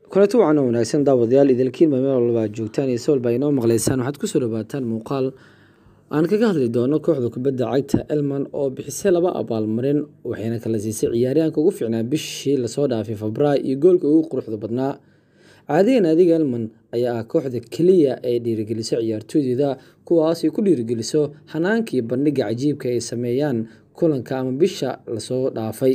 kulanti wacan oo wanaagsan daawadayaal idilkiin baa meel walba aad joogtaan iyo sawal baa inoo maqlaysaan waxaad kusoo dhawaataan muuqaal aan kaga hadli doono kooxda kubadda cagta elman oo bixisay laba abaalmarin waxayna kala siisay ciyaaryahanka ugu fiicnaa bishii lasoo dhaafay febraayo iyo goolka ugu quruxda badnaa caadiga naadiga elman ayaa ah kooxda keliya ee dhiirigeliso ciyaartooydeeda kuwaas ay ku dhiirigeliso xanaankii bandhiga cajiibka ay sameeyaan kulanka ama bisha lasoo dhaafay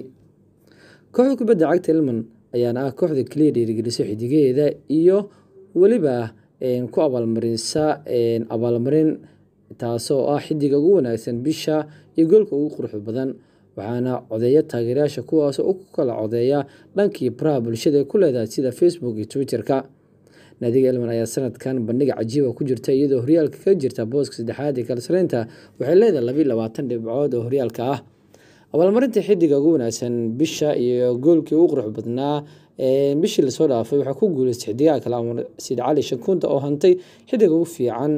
kooxda kubadda cagta elman ayaana ah kooxda keliya dhiirigeliso xidigaheeda iyo weliba ku abaalmarisa abaalmarin taasoo ah xidiga ugu wanaagsan bisha iyo goolka ugu quruxda badan waxaana codeeya taageerayaasha kuwaasoo u kala codeeya dhankii baraha bulshada ee ku leedahay sida facebook iyo twitter-ka naadiga elman ayaa sanadkan bandhiga cajiiba ku jirta iyadoo horyaalka ka jirta booska saddexaad ee kalsareynta waxay leedahay labiiy labaatan dhibcood oo horyaalka ah abaalmarinta xidiga ugu wanaagsan bisha iyo goolkii ugu qurux badnaa bishii lasoo dhaafay waxaa ku guuleystay xidigaha kale amar siid cali shakunta oo hantay xidiga ugu fiican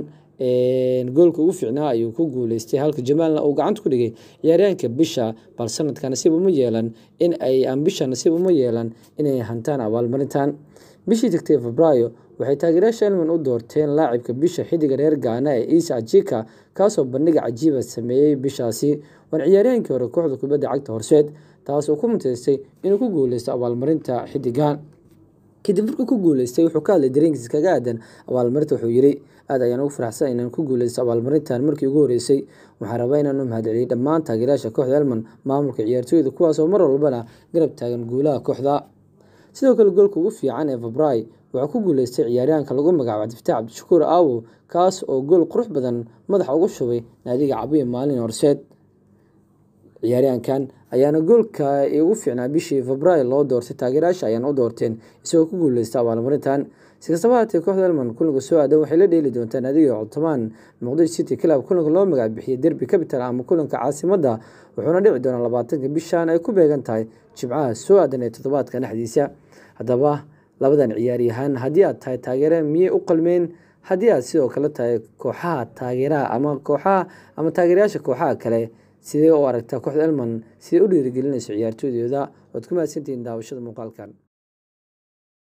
goolka ugu fiicnaa ayuu ku guuleystay halka jamaalna uu gacanta ku dhigay ciyaaryahanka bisha bal sanadka nasiib uma yeelan in ay aan bisha nasiib uma yeelan inay hantaan abaalmarintan bishii tagtay febraayo waxay taageerayaasha elman u doorteen laacibka bisha xidiga reer gaana ee isa ajika kaasoo bandhiga cajiiba sameeyey bishaasi waan ciyaaryahankii hore kooxda kubadda cagta horseed taas oo ku muteystay inuu ku guuleysto abaalmarinta xidigan kadib markuu ku guuleystay wuxuu ka hadlay dareenkiisa kaga aadan abaalmarinta wuxuu yiri aad ayaan ugu faraxsan inaan ku guuleysto abaalmarintan markii ugu horeysay waxaan rabaa inaan u mahadceliyay dhammaan taageerayaasha kooxda elman maamulka ciyaartooyda kuwaasoo mar walbana garab taagan guulaha kooxda sidoo kale goolka ugu fiican ee febray waxaa ku guuleystay ciyaaryahanka lagu magacaabo cabdifataax cabdishakuur aawo kaas oo gool qurux badan madaxa ugu shubay naadiga cabiya maalin horseed ciyaaryahankan ayaana goolka ugu fiicnaa bishii febraayo loo doortay taageerayaasha ayaana u doorteen isagoo ku guuleysta abaalmarintan si kastaba haatee kooxda elman kulanka soo aadan waxay la dheeli doontaa naadiga codtomaan muqdisho city club kulanka loo magac bixiyay derby capital ama kulanka caasimadda wuxuuna dhici doonaa labaatanka bishan ay ku beegan tahay jimcaha soo aadan ee toddobaadka dhexdiisa haddaba labadan ciyaaryahaan haddii aad tahay taageere miyay u qalmeen haddii aad sidoo kale tahay kooxaha taageeraha ama kooxaha ama taageerayaasha kooxaha kale sidee u aragtaa kooxda elman siday u dhiirigelinayso ciyaartooydooda waad ku mahadsantihiin daawashada muuqaalkan